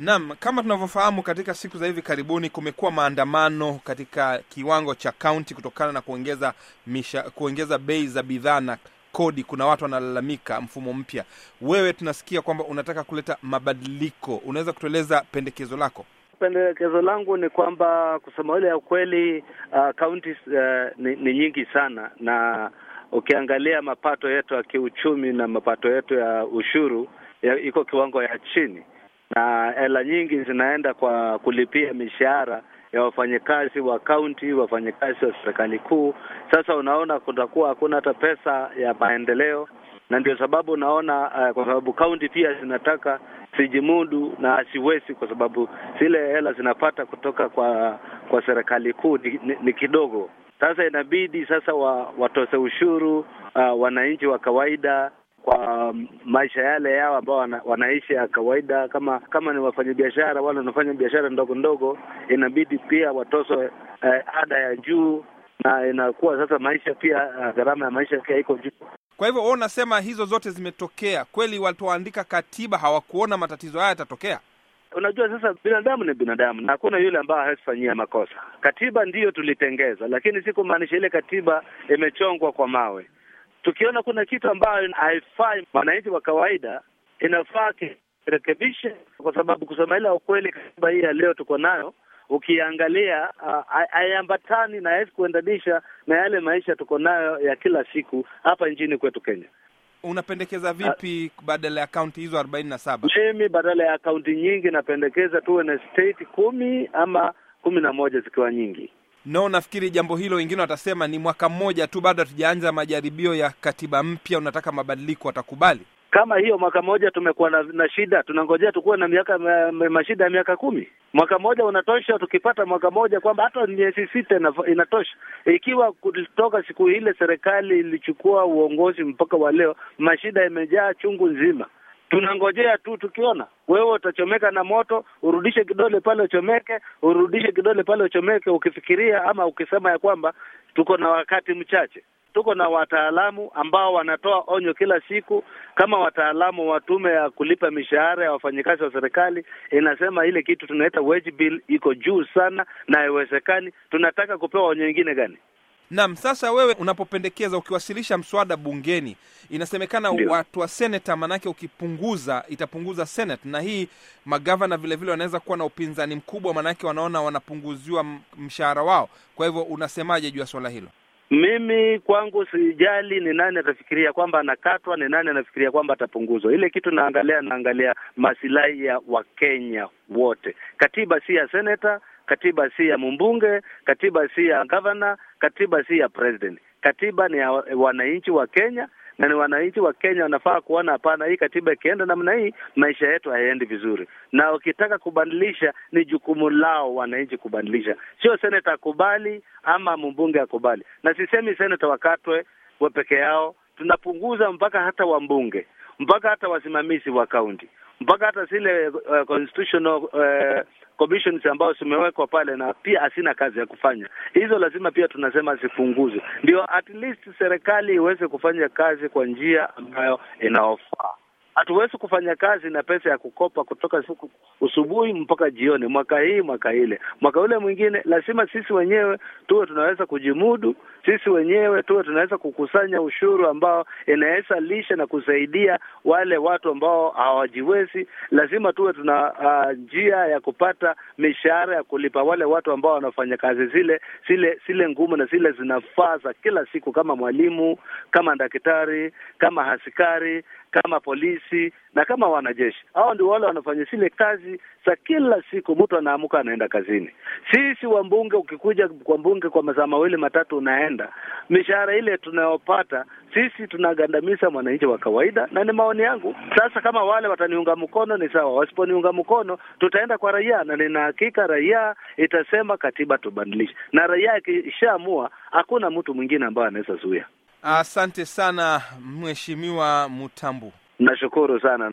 Naam, kama tunavyofahamu, katika siku za hivi karibuni kumekuwa maandamano katika kiwango cha kaunti kutokana na kuongeza misha, kuongeza bei za bidhaa na kodi. Kuna watu wanalalamika mfumo mpya. Wewe tunasikia kwamba unataka kuleta mabadiliko, unaweza kutueleza pendekezo lako? Pendekezo langu ni kwamba kusema ile ya ukweli, kaunti uh, uh, ni, ni nyingi sana, na ukiangalia mapato yetu ya kiuchumi na mapato yetu ya ushuru ya, iko kiwango ya chini, na hela nyingi zinaenda kwa kulipia mishahara ya wafanyakazi wa kaunti, wafanyakazi wa serikali kuu. Sasa unaona kutakuwa hakuna hata pesa ya maendeleo, na ndio sababu unaona uh, kwa sababu kaunti pia zinataka sijimudu na asiwezi, kwa sababu zile hela zinapata kutoka kwa kwa serikali kuu ni, ni, ni kidogo. Sasa inabidi sasa wa, watose ushuru uh, wananchi wa kawaida kwa maisha yale yao ambao wana, wanaishi ya kawaida. Kama kama ni wafanyabiashara wale wanafanya biashara ndogo ndogo, inabidi pia watozwe eh, ada ya juu, na inakuwa sasa maisha pia uh, gharama ya maisha pia iko juu. Kwa hivyo wewe unasema hizo zote zimetokea kweli? Walipoandika katiba hawakuona matatizo haya yatatokea? Unajua, sasa binadamu ni binadamu na hakuna yule ambaye hawezi fanyia makosa. Katiba ndiyo tulitengeza, lakini si kumaanisha ile katiba imechongwa kwa mawe. Tukiona kuna kitu ambayo haifai mwananchi wa kawaida, inafaa kirekebishe, kwa sababu kusema ile ukweli, katiba hii ya leo tuko nayo ukiangalia haiambatani uh, na hawezi kuendanisha na yale maisha tuko nayo ya kila siku hapa nchini kwetu Kenya. Unapendekeza vipi uh, badala ya kaunti hizo arobaini na saba? Mimi badala ya kaunti nyingi napendekeza tuwe na state kumi ama kumi na moja zikiwa nyingi. No, nafikiri jambo hilo, wengine watasema ni mwaka mmoja tu, bado hatujaanza majaribio ya katiba mpya, unataka mabadiliko, watakubali? Kama hiyo mwaka mmoja tumekuwa na, na shida, tunangojea tukuwe na miaka mashida ya miaka kumi. Mwaka mmoja unatosha. Tukipata mwaka mmoja kwamba hata miezi sita inatosha. Ikiwa kutoka siku ile serikali ilichukua uongozi mpaka wa leo, mashida imejaa chungu nzima tunangojea tu, tukiona wewe utachomeka na moto, urudishe kidole pale uchomeke, urudishe kidole pale uchomeke, ukifikiria ama ukisema ya kwamba tuko na wakati mchache. Tuko na wataalamu ambao wanatoa onyo kila siku, kama wataalamu wa tume ya kulipa mishahara ya wafanyakazi wa serikali inasema ile kitu tunaita wage bill iko juu sana na haiwezekani. Tunataka kupewa onyo ingine gani? Naam, sasa wewe unapopendekeza, ukiwasilisha mswada bungeni, inasemekana Ndiyo. watu wa seneta, manake ukipunguza itapunguza senate, na hii magavana vile vile wanaweza kuwa na upinzani mkubwa, manake wanaona wanapunguziwa m- mshahara wao. Kwa hivyo unasemaje juu ya swala hilo? Mimi kwangu sijali ni nani atafikiria kwamba anakatwa, ni nani anafikiria kwamba atapunguzwa. Ile kitu naangalia, naangalia masilahi ya Wakenya wote. Katiba si ya seneta, katiba si ya mbunge, katiba si ya gavana, katiba si ya president. Katiba ni ya wa- wananchi wa Kenya na ni wananchi wa Kenya wanafaa kuona, hapana, hii katiba ikienda namna hii, maisha yetu hayaendi vizuri, na ukitaka kubadilisha, ni jukumu lao wananchi kubadilisha, sio seneta akubali ama mbunge akubali. Na sisemi seneta wakatwe wa peke yao, tunapunguza mpaka hata wambunge, mpaka hata wasimamizi wa kaunti, mpaka hata zile uh, constitutional uh, commissions ambazo zimewekwa pale na pia hasina kazi ya kufanya. Hizo lazima pia tunasema zipunguzwe, ndio at least serikali iweze kufanya kazi kwa njia ambayo inaofaa. Hatuwezi kufanya kazi na pesa ya kukopa kutoka siku usubuhi mpaka jioni, mwaka hii mwaka ile mwaka ule mwingine. Lazima sisi wenyewe tuwe tunaweza kujimudu, sisi wenyewe tuwe tunaweza kukusanya ushuru ambao inaweza lisha na kusaidia wale watu ambao hawajiwezi. Lazima tuwe tuna uh, njia ya kupata mishahara ya kulipa wale watu ambao wanafanya kazi zile zile zile ngumu na zile zinafaa za kila siku, kama mwalimu, kama daktari, kama askari, kama polisi na kama wanajeshi. Hao ndio wale wanafanya zile kazi za kila siku, mtu anaamuka anaenda kazini. Sisi wambunge, ukikuja kwa mbunge kwa masaa mawili matatu unaenda, mishahara ile tunayopata sisi tunagandamiza mwananchi wa kawaida, na ni maoni yangu. Sasa kama wale wataniunga mkono ni sawa, wasiponiunga mkono tutaenda kwa raia, na nina hakika raia itasema katiba tubadilishe, na raia ikishaamua, hakuna mtu mwingine ambaye anaweza zuia. Asante sana Mheshimiwa Mutambu. Nashukuru sana.